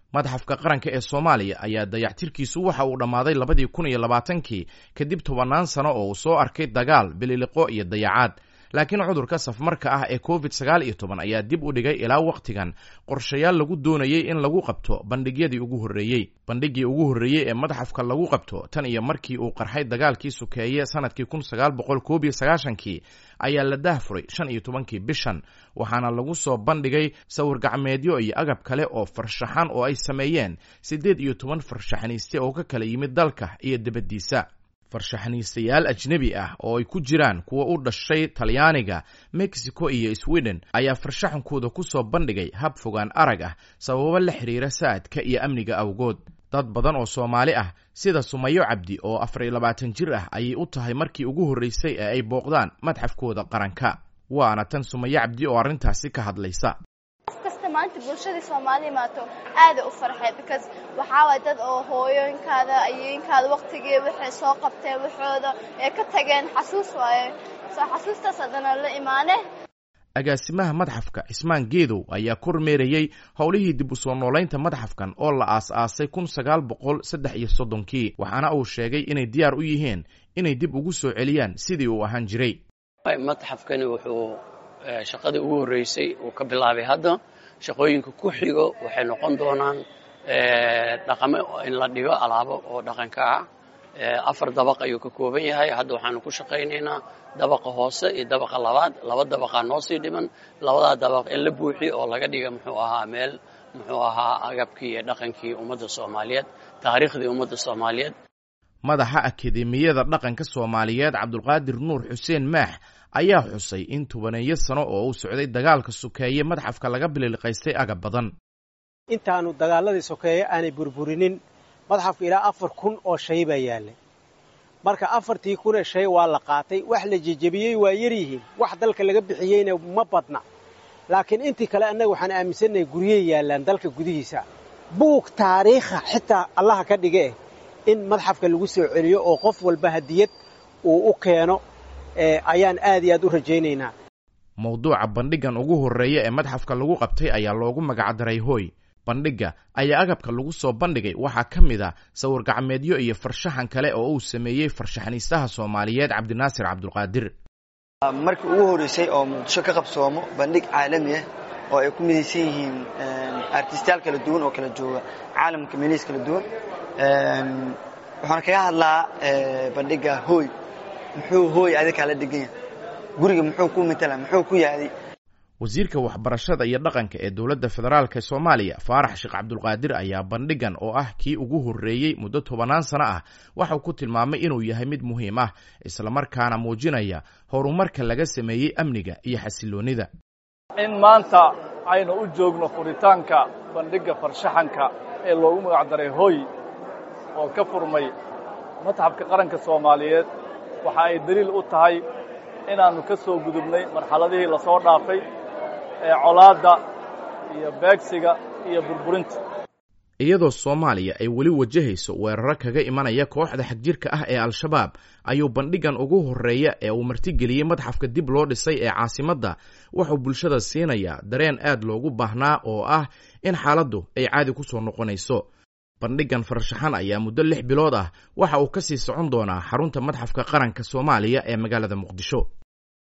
madxafka qaranka ee soomaaliya ayaa dayactirkiisu waxa uu dhammaaday labadii kun iyo labaatankii kadib tobannaan sano oo uu soo arkay dagaal bililiqo iyo dayacaad laakiin cudurka safmarka ah ee covid sagaal iyo toban ayaa dib u dhigay ilaa wakhtigan qorshayaal lagu doonayey in lagu qabto bandhigyadii ugu horreeyey bandhiggii ugu horreeyey ee madxafka lagu qabto tan iyo markii uu qarxay dagaalkii sukeeye sanadkii kun sagaal boqol koob iyo sagaashankii ayaa la daahfuray shan iyo tobankii bishan waxaana lagu soo bandhigay sawir gacmeedyo iyo agab kale oo farshaxan oo ay sameeyeen siddeed iyo toban farshaxaniiste oo ka kala yimid dalka iyo dibaddiisa farshaxaniistayaal ajnebi ah oo ay ku jiraan kuwa u dhashay talyaaniga mexico iyo sweden ayaa farshaxankooda ku soo bandhigay hab fogaan arag ah sababo la xiriira saadka iyo amniga awgood dad badan oo soomaali ah sida sumayo cabdi oo afar iyo labaatan jir ah ayay u tahay markii ugu horreysay ee ay booqdaan madxafkooda qaranka waana tan sumayo cabdi oo arrintaasi ka hadlaysa maanta bulshadii soomaali imaato aada u farxay because waxaa waay dad oo hooyooyinkaada ayooyinkaada waqtigii waxay soo qabteen waxooda ee ka tageen xasuus waaye soo xasuustaas haddana la imaane agaasimaha madxafka cismaan geedow ayaa kormeerayey howlihii dib u soo noolaynta madxafkan oo la aas-aasay kun sagaal boqol saddex iyo soddonkii waxaana uu sheegay inay diyaar u yihiin inay dib ugu soo celiyaan sidii uu ahaan jiray madxafkani wuxuu shaqadii ugu horreysay uu ka bilaabay hadda shaqooyinka ku xigo waxay noqon doonaan dhaqame in la dhigo alaabo oo dhaqanka ah afar dabaq ayuu ka kooban yahay hadda waxaanu ku shaqaynaynaa dabaqa hoose iyo dabaqa labaad laba dabaqaa noo sii dhiman labadaa dabaq in la buuxiyo oo laga dhiga muxuu ahaa meel muxuu ahaa agabkii iyo dhaqankii ummadda soomaaliyeed taariikhdii ummadda soomaaliyeed madaxa akademiyada dhaqanka soomaaliyeed cabdulqaadir nuur xuseen maax ayaa xusay in tobaneeyo sano oo uu socday dagaalka sokeeye madxafka laga bililiqaystay agab badan intaanu dagaaladii sokeeye aanay burburinin madxafka ilaa afar kun oo shay baa yaallay marka afartii kunee shay waa la qaatay wax la jejebiyey waa yar yihiin wax dalka laga bixiyeyna ma badna laakiin intii kale annaga waxaan aaminsannahay guryey yaallaan dalka gudihiisa buug taariikha xitaa allaha ka dhige eh in madxafka lagu soo celiyo oo qof walba hadiyad uu u keeno ayaan aad iyo aad u rajaynaynaa mawduuca bandhiggan ugu horreeya ee madxafka lagu qabtay ayaa loogu magacdaray hooy bandhigga ayaa agabka lagu soo bandhigay waxaa ka mid a sawir gacmeedyo iyo farshaxan kale oo uu sameeyey farshaxaniistaha soomaaliyeed cabdinaasir cabdulqaadir markii ugu horreysay oo muqdisho ka qabsoomo bandhig caalami ah oo ay ku midaysan yihiin artistayaal kala duwan oo kala jooga caalamka meelihiis kala duwan waxaana kaga hadlaa bandhigga hooy muxuu hooy adikaa la degan yahay guriga muxuu ku matala muxuu ku yaaday wasiirka waxbarashada iyo dhaqanka ee dowladda federaalk soomaaliya faarax sheekh cabdulqaadir ayaa bandhiggan oo ah kii ugu horreeyey muddo tobannaan sano ah waxau ku tilmaamay inuu yahay mid muhiim ah islamarkaana muujinaya horumarka laga sameeyey amniga iyo xasiloonnida in maanta aynu u joogno furitaanka bandhigga farshaxanka ee loogu magacdaray hooy oo ka furmay madxafka qaranka soomaaliyeed waxa ay daliil u tahay inaannu ka soo gudubnay marxaladihii la soo dhaafay ee colaadda iyo beegsiga iyo burburinta iyadoo soomaaliya ay weli wajahayso weeraro kaga imanaya kooxda xagjirka ah ee al-shabaab ayuu bandhiggan ugu horreeya ee uu martigeliyey madxafka dib loo dhisay ee caasimadda wuxuu bulshada siinayaa dareen aad loogu baahnaa oo ah in xaaladdu ay caadi ku soo noqonayso bandhiggan farshaxan ayaa muddo lix bilood ah waxa uu ka sii socon doonaa xarunta madxafka qaranka soomaaliya ee magaalada muqdisho